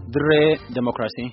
Dirree Demokiraasii.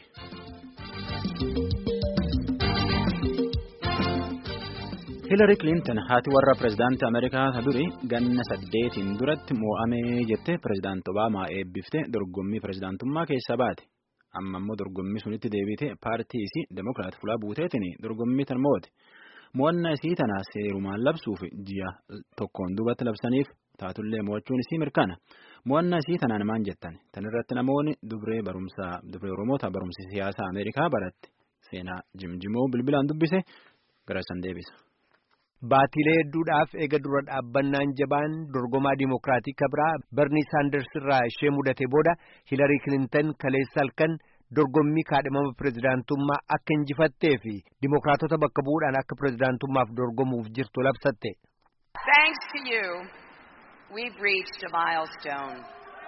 Hiilari Kiliintan haati warra pirezidaantii Ameerikaa durii ganna saddeetiin duratti moo'amee jettee pirezidaantii Obaamaa eebbifte dorgommii pirezidaantummaa keessa baate. Amma immoo dorgommii sunitti deebite paartii isii Demokiraat fulaa buuteetiin dorgommii tan moo'ate. Mo'annaa isii tanaa seerumaan labsuuf ji'a tokkoon duubatti labsaniif taatullee mo'achuun isii mirkana. Mo'annaa isii tanaan maan jettan? Tan irratti namoonni dubree barumsaa dubree Oromoota barumsa siyaasaa Ameerikaa baratte seenaa jimjimoo bilbilaan dubbise gara san deebisa. Baatilee hedduudhaaf eega dura dhaabbannaan jabaan dorgomaa Dimookiraatii kabraa Bernie Saanders irraa ishee mudate booda Hilarii Kilintan kaleessa halkan dorgommii kaadhimama pirezidaantummaa akka injifattee fi Dimookiraatota bakka bu'uudhaan akka pirezidaantummaaf dorgomuuf jirtu labsatte. Thanks to you, we've reached a milestone.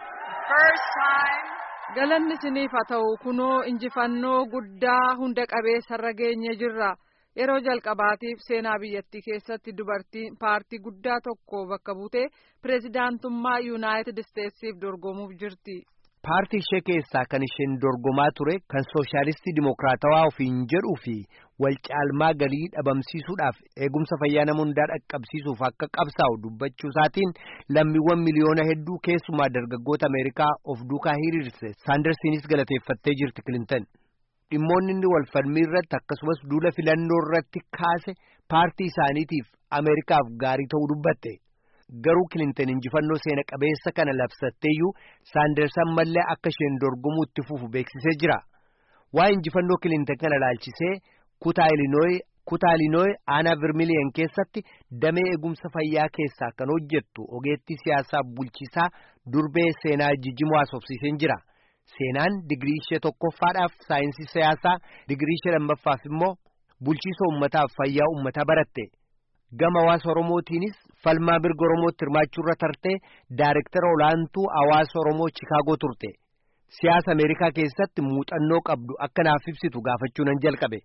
First time. Galanni isiniif haa ta'u kunoo injifannoo guddaa hunda qabeessarra geenye jirra. Yeroo jalqabaatiif seenaa biyyattii keessatti dubartiin paartii guddaa tokko bakka buutee pirezidaantummaa yuunaayitid isteetsiif dorgomuuf jirti. Paartii ishee keessaa kan isheen dorgomaa ture kan sooshaalistii dimookiraatawaa ofiin jedhuu fi wal caalmaa galii dhabamsiisuudhaaf eegumsa fayyaa nama hundaa dhaqqabsiisuuf akka qabsaa'u dubbachuu isaatiin lammiiwwan miliyoona hedduu keessumaa dargaggoota Ameerikaa of duukaa hiriirse saandarsiinis galateeffattee jirti Kilintan. Dhimmoonni inni wal falmii irratti akkasumas duula filannoo irratti kaase paartii isaaniitiif Ameerikaaf gaarii ta'uu dubbatte. Garuu Kilintan injifannoo seena qabeessa kana labsatteeyyuu saandarsan mallee akka isheen dorgomuu itti fufu beeksisee jira. Waa'ee injifannoo Kilintan kana ilaalchisee kutaa Ilinooyi kutaa Ilinooyi aanaa Vermiliyan keessatti damee eegumsa fayyaa keessaa kan hojjettu ogeettii siyaasaa bulchiisaa durbee seenaa jijjimoo haasofsiiseen jira. Seenaan digirii ishee tokkoffaadhaaf saayinsii siyaasaa digirii ishee lammaffaaf immoo bulchiisa uummataaf fayyaa uummataa baratte. Gama hawaasa Oromootiinis falmaa mirga Oromootti hirmaachuurra tartee daayirektara olaantuu hawaasa Oromoo Chikaagoo turte. Siyaasa Ameerikaa keessatti muuxannoo qabdu akka naaf ibsitu gaafachuu nan jalqabe.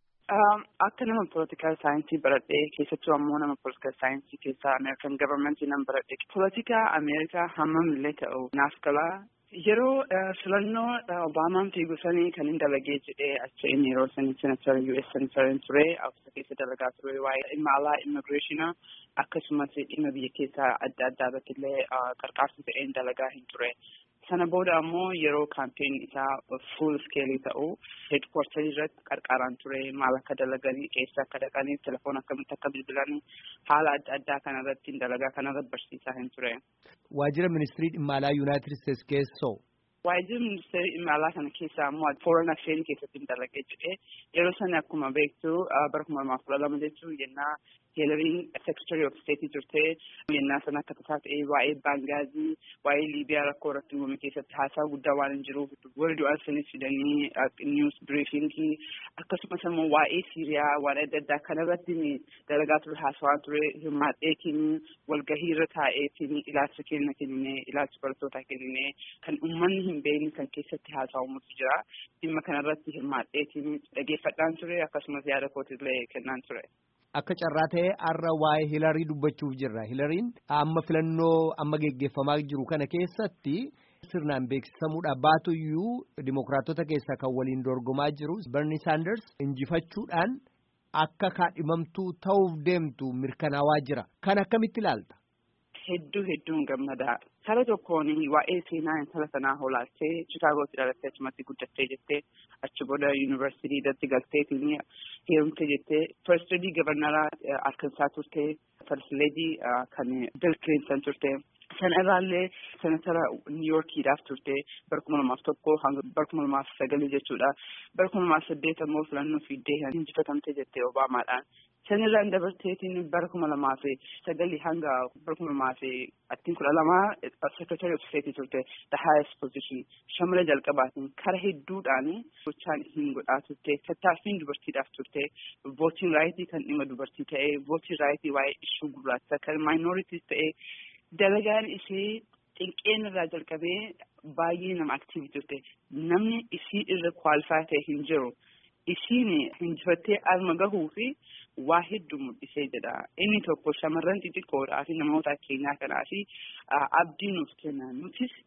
Akka nama poolitikaal saayinsii baradhee keessattuu ammoo nama poolitikaal saayinsii keessaa Ameerikan gavarmentii nan baradhe. Poolitikaa Ameerikaa hammam illee ta'u naaf galaa. Yeroo filannoo Obaamaan fiigu sanii kan hin dalagee jedhee achi inni yeroo sanii senatar US senatarin ture Awusa keessa dalagaa ture waa'ee dhimma alaa immigireeshinaa akkasumas dhimma biyya keessaa adda addaa irratti illee qarqaarsa ta'een dalagaa hin ture. Sana booda ammoo yeroo kaampeen isaa fuul iskeelii ta'u heedkwartarii irratti qarqaaraan ture maal akka dalaganii eessa akka dhaqanii telefoon akkamitti akka bilbilanii haala adda addaa kanarratti dalagaa kanarratti barsiisaa hin ture. Waajjira ministirii dhimma alaa Yuunaayitid Isteetsi keessoo. Waajjirri ministeera dhimma alaa kana keessaa ammoo foreign affairs keessatti dalagee jedhee yeroo sana akkuma beektu bara kuma lamaaf kudha lama jechuun yennaa Hilariin secretary of state turtee yennaa sana akka tasaa ta'ee waa'ee baangaazii waa'ee liibiyaa rakkoo irratti uumame keessatti haasaa guddaa waan hin jiruuf warri du'an sanis fidanii news briefingii akkasumas immoo waa'ee siiriyaa waan adda addaa kanarratti dalagaa ture haasawaa ture hirmaadheetiin walgahii irra taa'eetiin ilaalcha kenna kennine ilaalcha barattootaa kennine kan uummanni hin beekne kan keessatti haasawumutu jira dhimma kanarratti hirmaadheetiin dhageeffadhaan ture akkasumas yaada kootillee kennaan ture. Akka carraa ta'ee har'a waa'ee hilarii dubbachuuf jirra. Hilariin amma filannoo amma geggeeffamaa jiru kana keessatti sirnaan beeksisamuudha baatuyyuu dimokiraatota keessaa kan waliin dorgomaa jiru Bernie Sanders injifachuudhaan akka kaadhimamtuu ta'uuf deemtu mirkanaawaa jira. Kan akkamitti ilaalta? Hedduu hedduun gammadaa. Sala tokkoon waa'ee seenaa intala sanaa hoolaaltee Chikaagootti dhalattee achumatti guddattee jettee achi booda yuunivarsiitii irratti galteetiin heerumte jettee first lady gavarnaraa Arkansaa turte first lady kan Bill Clinton turte. Sana irraallee senatara Niiyorkiidhaaf turte bara kuma lamaaf tokko hanga bara kuma lamaaf sagal jechuudha. Bara kuma lamaaf saddeet ammoo filannoo fiiddee injifatamte jettee Obaamaadhaan. Sanirraan dabarteetiin bara kuma lamaaf sagali hanga bara kuma lamaaf attiin kudha lamaa secretary of state turte the highest position shamara jalqabaatiin kara hedduudhaan gochaan hin godhaa turte tattaaffiin dubartiidhaaf turte vootiin raayitii kan dhimma dubartii ta'e vootiin raayitii waa'ee ishuu gurraacha kan maayinooriitiis ta'e dalagaan ishee xinqeen irraa jalqabee baay'ee nama aktiivii turte namni isii irra kwaalifaa ta'e hin jiru. Isiin injifattee alma gahuu fi waa hedduu mul'isee jedha. Inni tokko shamarran xixiqqoodhaa fi namoota keenyaa kanaa fi abdii nuuf kenna. Nutis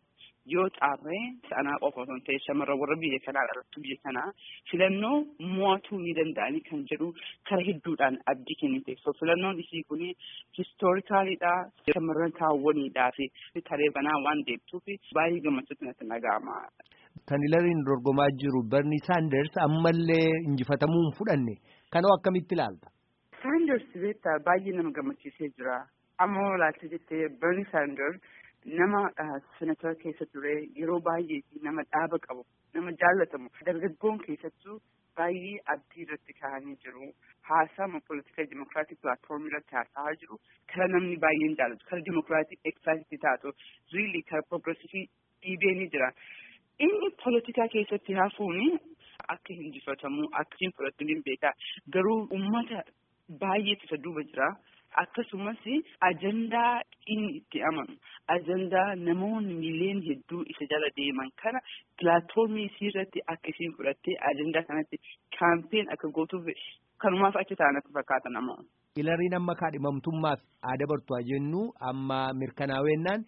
yoo xaarree sanaa qofa osoo hin ta'e shamarran warra biyya kanaa dhalattu biyya kanaa filannoo mo'atuu ni danda'anii kan jedhu kara hedduudhaan abdii kennite. So filannoon isii kun histoorikaaliidha. Shamarran kaawwaniidhaa fi taree banaa waan deebituuf baay'ee gammachuutu natti dhaga'ama. Kan Hilariin dorgomaa jiru Bernie Sanders ammallee injifatamuu hin fudhanne kanoo akkamitti ilaalta? Sanders beektaa baay'ee nama gammachiisee jira. Amma ilaalcha jettee Bernie Sanders nama senatora keessa ture yeroo baay'ee nama dhaaba qabu nama jaallatamu dargaggoon keessattuu baay'ee abdii irratti kaa'anii jiru haasama politika dimokiraatik pilaatfoormii irratti haasa'aa jiru kara namni baay'een jaallatu kara dimokiraatik eksaayitii taatu riili kara progresivii dhiibee ni jira inni politika keessatti hafuuni akka injifatamu akka hin fudhatuun beekaa garuu ummata baay'eetu isa duuba jira. akkasumas ajandaa inni itti amanu ajandaa namoonni miiliyoon hedduu isa jala deeman kana pilaatfoormii isii irratti akka isiin fudhattee ajandaa kanatti kaampeen akka gootuuf kanumaaf achi ta'an akka fakkaata nama. Hilariin amma kaadhimamtummaaf aadaa bartuu jennu amma mirkanaa'ennaan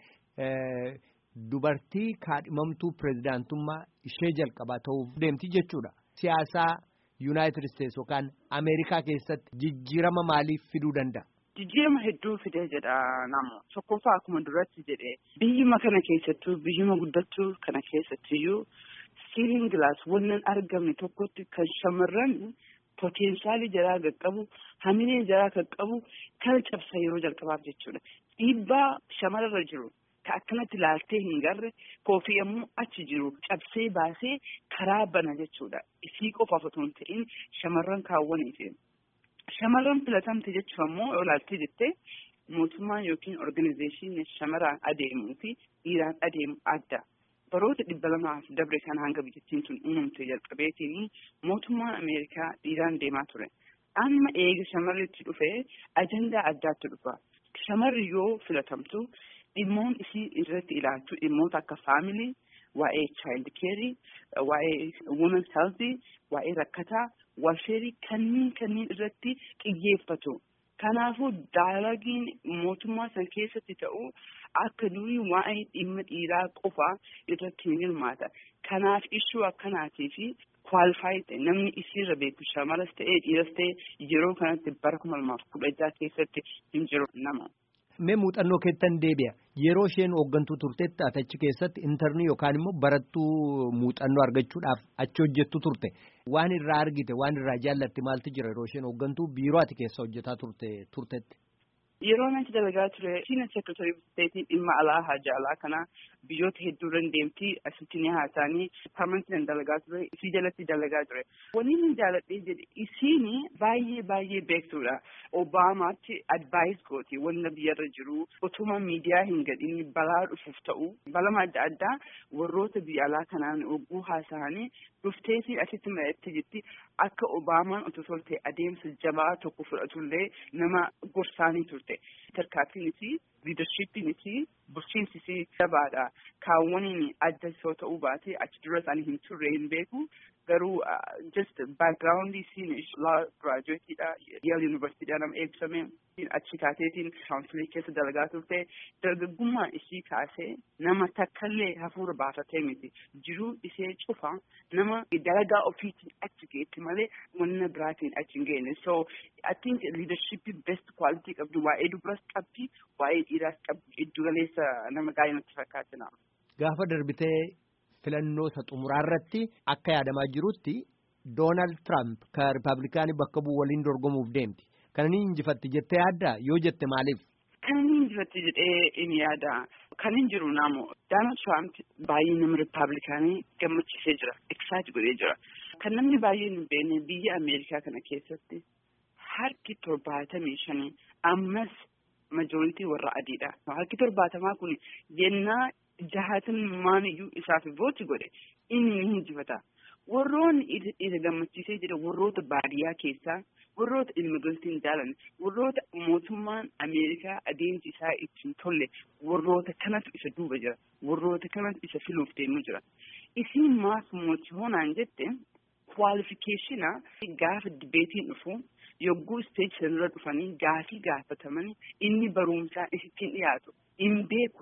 dubartii kaadhimamtuu pirezidaantummaa ishee jalqabaa ta'uuf deemti jechuudha. Siyaasaa Yuunaayitid Isteetsi yookaan Ameerikaa keessatti jijjiirama maaliif fiduu danda'a? Jijjiirama hedduu fidee jedha namu tokkoffaa akkuma duratti jedhe biyyuma kana keessattuu biyyuma guddattuu kana keessattiyyuu siiliin gilaas wannan argamne tokkotti kan shamarran poteenshaalii jaraa qaqqabu hamilee jaraa qaqqabu kan cabsa yeroo jalqabaaf jechuudha. Dhiibbaa shamararra jiru ka akkanatti laaltee hin garre koofii ammoo achi jiru cabsee baasee karaa bana jechuudha. Isii qofaaf otoo hin ta'in shamarran kaawwaniifi. Shamarran filatamte jechuun ammoo yoo ilaaltee jettee mootummaan yookiin organizeeshinii shamarraan adeemuu fi dhiiraan adeemu adda. Baroota dhibba lamaaf dabre kan hanga biyyattiin tun uumamte jalqabeetiin mootummaan Ameerikaa dhiiraan deemaa ture. Amma eega shamarritti dhufee ajandaa addaatti dhufa. Shamarri yoo filatamtu dhimmoon isii irratti ilaaltu dhimmoota akka faamilii, waa'ee child care, waa'ee women's health, waa'ee rakkataa, walfeerii kanneen kanneen irratti xiyyeeffatu. Kanaafuu daalagiin mootummaa san keessatti ta'u akka durii waa'ee dhimma dhiiraa qofa irratti hin hirmaata. Kanaaf ishuu akkanaatii fi kwaalifaayi namni isiirra beeku shamaras ta'ee dhiiras ta'ee yeroo kanatti bara kuma lamaaf kudha jaha keessatti hin jiru nama. Mee muuxannoo keettan deebi'a. Yeroo isheen hooggantuu turtetti ati achi keessatti intarnii yookaan immoo barattuu muuxannoo argachuudhaaf achi hojjettu turte. Waan irraa argite waan irraa jaallatte maaltu jira yeroo isheen hooggantuu biiroo ati keessa hojjetaa turte turtetti. Yeroo natti dalagaa ture siina seekretari isteetii dhimma alaa hajaalaa kana biyyoota hedduu irra deemtii asitti ni haasa'anii parmantiin dalagaa ture isii jalatti dalagaa ture. Wanni inni jaaladhee jedhe isiin baay'ee baay'ee beektuudha. Obaamaatti advaayis gooti wanna biyyarra jiru utuma miidiyaa hin gadhiin balaa dhufuuf ta'u balama adda addaa warroota biyya alaa kanaan ogguu haasa'anii dhufteetii asitti mari'attee jirti akka Obaamaan otoo tolte adeemsa jabaa tokko fudhatullee nama gorsaanii turte. Tarkaanfiinis liidarshiippiinis bulchiinsis jabaadha. Kaawwaniin adda yoo ta'uu baate achi dura isaanii hin turre hin beeku. Garuu just background isiin laa giraajuweetiidha. Yeel yuunivarsiitiidha nama eebbisame. Achi kaateetiin kaawunsilii keessa dalagaa turte. Dargaggummaa ishii kaasee nama takkallee hafuura baafatee miti. Jiruu ishee cufa nama dalagaa ofiitiin achi geetti malee wanna biraatiin achi hin geenne. So I think leadership best quality qabdi. Waa'ee dubaras qabdi. Waa'ee dhiiraas qabdi. Giddu galeessa nama gaarii natti fakkaata. Gaafa darbitee filannoo isa xumuraa irratti akka yaadamaa jirutti Doonaald Tiraamp kan Rippaabilikaanii bakka bu'u waliin dorgomuuf deemti. Kan inni injifatti jettee yaaddaa yoo jette maaliif? Kan inni injifatti jedhee inni yaada. Kan hin jiru naamu Doonaald Tiraamp baay'ee nama Rippaabilikaanii gammachiisee jira. Eksaayit godhee jira. Kan namni baay'een hin beekne biyya Ameerikaa kana keessatti harki torbaatamii shanii ammas majooritii warra adiidha. Harki torbaatamaa kun yennaa jahaatan iyyuu isaaf vooti godhe inni ni injifata. Warroonni isa gammachiisee jira warroota baadiyyaa keessaa warroota immigireetii hin jaalanne warroota mootummaan Ameerikaa adeemsi isaa ittiin tolle warroota kanatu isa duuba jira warroota kanatu isa filuuf deemu jira. Isiin maaf mootii hoonaan jette kwaalifikeeshina gaafa dibeetiin dhufu yogguu isteeji sanarra dhufanii gaafii gaafatamanii inni barumsaa isittiin dhiyaatu hin beeku.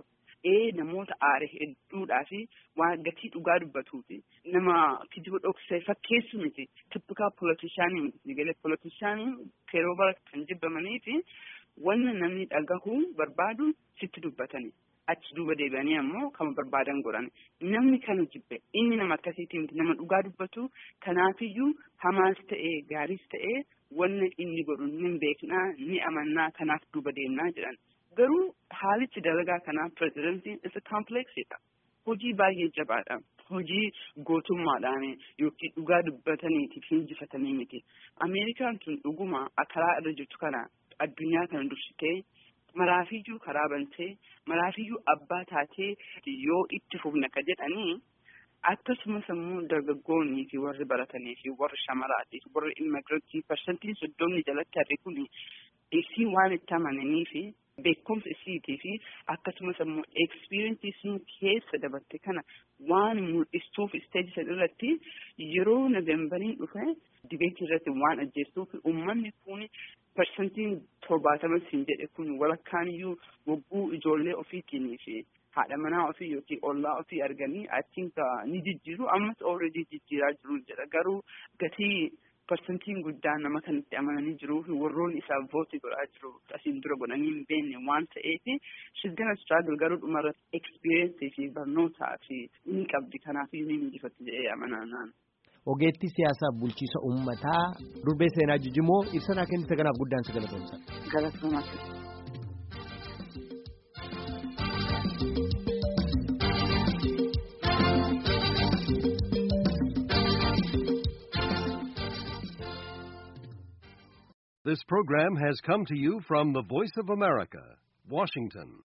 ee namoota aare hedduudhaa fi waan gatii dhugaa dubbatuuti nama kijiba dhoksee fakkeessu miti tippikaa polotishaanii miti galee polotishaanii yeroo bara kan jibbamanii fi wanna namni dhagahuu barbaadu sitti dubbatani achi duuba deebi'anii ammoo kama barbaadan godhan namni kana jibbe inni nama akkasiitii miti nama dhugaa dubbatu kanaafiyyuu hamaas ta'ee gaariis ta'ee wanna inni godhu ni beeknaa ni amannaa kanaaf duuba deemnaa jedhan. garuu haalichi dalagaa kanaa pirezidantiin isa kaampleeksidha. Hojii baay'ee jabaadha. Hojii gootummaadhaan yookiin dhugaa dubbataniitiif hinjifatanii miti. Ameerikaan tun dhuguma karaa irra jirtu kana addunyaa kana dursitee maraafiyyuu karaa bantee maraafiyyuu abbaa taatee yoo itti fufna ka jedhanii akkasumas immoo dargaggoonnii fi warri baratanii fi warri shamaraatii fi warri immigirantii parsantiin soddomni jalatti harri kun isii waan itti amananii fi beekumsa isiitii fi akkasumas immoo ekspiriinsii sun keessa dabarte kana waan mul'istuuf isteeji san irratti yeroo noveembariin dhufe dibeetii irratti waan ajjeestuuf uummanni kun parsantiin torbaatama siin jedhe kun walakkaaniyyuu wagguu ijoollee ofiitiin fi haadha manaa ofii yookiin ollaa ofii arganii achiin ni jijjiiru ammas ooredii jijjiiraa jiru jedha garuu gatii parsantiin guddaan nama kanatti amananii jiruu fi warroonni isaaf vootii godhaa jiru asiin dura godhanii hin beekne waan ta'eef shilgana straagal garuu dhumarratti ekspiriyeensii fi barnootaa fi ni qabdi kanaaf ni injifatti jedhee amanaa naan. Ogeettii siyaasaaf bulchiisa uummataa durbee seenaa jijimoo ibsanaa kennite kanaaf guddaan si galatoomsa. Galatoomaa. This program has come to you from the Voice of America, Washington.